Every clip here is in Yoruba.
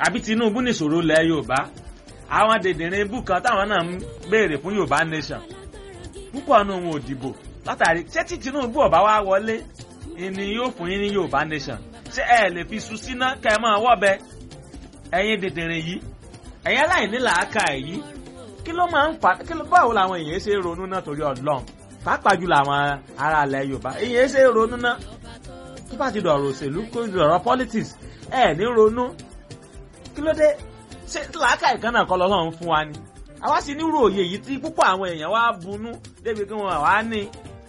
àbí Tinubu nìṣòro lẹ̀ Yorùbá àwọn dèdèrè ibù kan táwọn náà ń béèrè fún Yorùbá nation púpọ̀ nù wọn ò dìbò látàrí ṣé tí Tinubu ọba wa wọlé ni yóò fún yín ní Yorùbá nation ṣé ẹ lè fi su síná kẹ́ ẹ máa wọ́bẹ ẹ̀yin dèdèrè yìí ẹ̀yin aláìní làákà yìí kí ló máa ń fà kí ló báwo làwọn èèyàn ṣe ronú náà torí Ọlọ́run pàápàá jùlọ àwọn ará ilẹ̀ Yorùbá èèyàn ṣe ronú náà tó bá ti dọ̀rọ̀ òṣèlú kó dọ̀rọ̀ politics ẹ̀ ní ronú kí ló dé ṣé làákà ìkànnà kọ́ lọ́lọ́run fún wa ni àwa sì nírú òye yìí tí púpọ̀ àwọn èèyàn wá bunú débi kí wọ́n wá ní.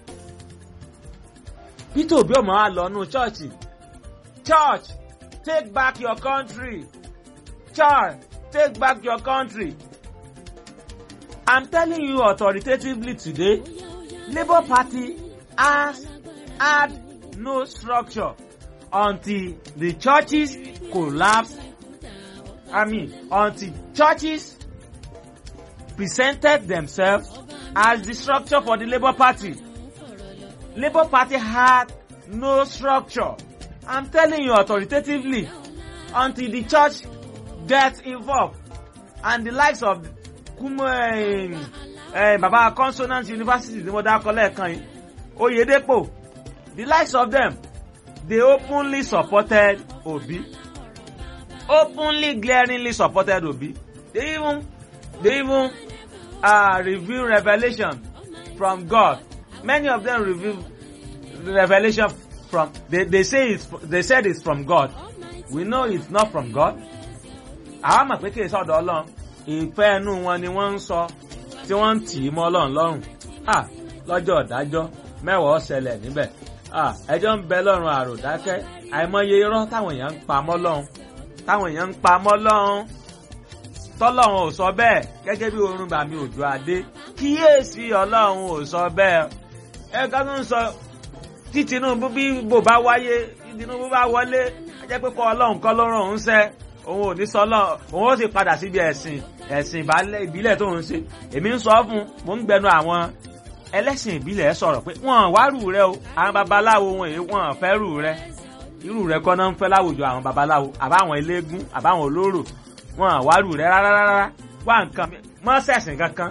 Peter Obi ọmọ wa lọ nù chọ́ọ̀chì church take back your country church take back your country I'm telling you authoritatively today Labour Party has had no structure until the churches collapse I mean until churches presented themselves as the structure for the Labour Party. Labour Party had no structure. I'm telling you authoritatively until the church gets involved and the likes of Kumo eh, eh, Baba Consonant University ni mo dákọ lẹ́ẹ̀kan yìí Oyedepo the likes of them they openly supported Obi openly glaringly supported Obi they even they even uh, reveal revelation from God. Many of them reveal revelation from they, they say it's they said it's from God. We know it's not from God. Àwọn mọ̀ pé kí èso ọ̀dọ̀ Ọlọ́run ìfẹ́ ẹnu wọn ni wọ́n ń sọ tí wọ́n ń tì í mọ́ Ọlọ́run lọ́rùn. Lọ́jọ́ ìdájọ́ mẹ́wàá ṣẹlẹ̀ níbẹ̀. Ẹjọ́ ń bẹ lọ́rùn àròdákẹ́ àìmọye irọ́ táwọn èèyàn ń pa mọ́ lọ́run. Táwọn èèyàn ń pa mọ́ lọ́run tọ́lọ́run ò sọ bẹ́ẹ̀ gẹ́gẹ́ bí orun bàmí òjò adé kíyèsí ọlọ́run ò sọ bẹ́ẹ̀ ẹ̀ka tó ń sọ tí Tinubu bí bò bá wáyé tí Tinubu bá wọlé ẹ jẹ́ pé kọ́ ọlọ́run kọ́ ló ràn òun sẹ́ òun ò ní sọ ọlọ́run òun ó sì padà síbi ẹ̀sìn ẹ̀sìn ìbílẹ̀ tó ń ṣe èmi ń sọ fún mo ń gbẹnu àwọn ẹlẹ́sìn ìbílẹ̀ sọ̀rọ̀ pé wọ́n wárù rẹ o àwọn babaláwo wọn èyí wọ́n fẹ́ rù rẹ irú rẹ kọ́ náà ń fẹ́ láwùjọ àwọn babaláwo àbáwọn eléégún àbáwọn olóró wọn àwárù rẹ rárá rárá wá nǹkan mọ sẹ̀sìn kankan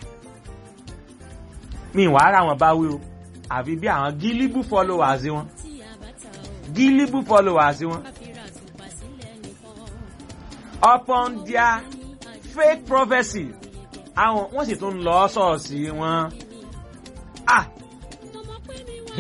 mi wàá rà wọn bá wí o àfi bí àwọn gílíbù followers wọn gílíbù followers wọn upon their fake prophecy àwọn wọ́n sì tún lọ ṣọ́ọ̀ṣì wọn ah